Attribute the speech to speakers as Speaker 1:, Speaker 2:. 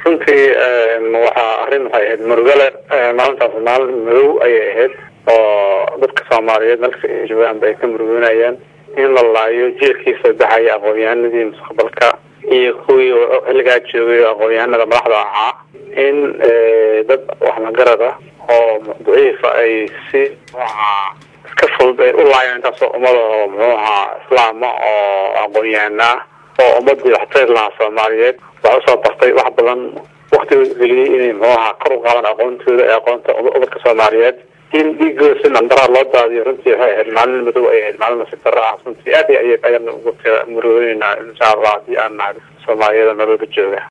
Speaker 1: runtii waxaa arrin waxay ahayd murugale maalintaas maalin madow ayay ahayd oo dadka soomaaliyeed meelkasta ay joogaan ba ay ka murugoonayaan in la laayo jielkiisa baxaya aqoon-yahanadii mustaqbalka iyo kuwii xilligaa joogay aqoon-yahanada madaxda ahaa in dad waxmagarad ah oo daciifa ay si muxuahaa iska fudud ay u laayeen intaasoo ummada oo muxuu ahaa islaama oo aqoon-yahana ah oo ummadii waxtari lahaa soomaaliyeed wax usoo bartay wax badan waktiga geliyey inay muxuu ahaa kor u qaadaan aqoontooda ee aqoonta ubadka soomaaliyeed in dhiigooda si nandaraha loo daadiyo runtii waxay ahayd maalin madow ay ahayd maalin nasiib darro ah runtii aad iyo ay ayaan ugu murooneynaa insha allah haddii aan nahay soomaaliyada meelwalba jooga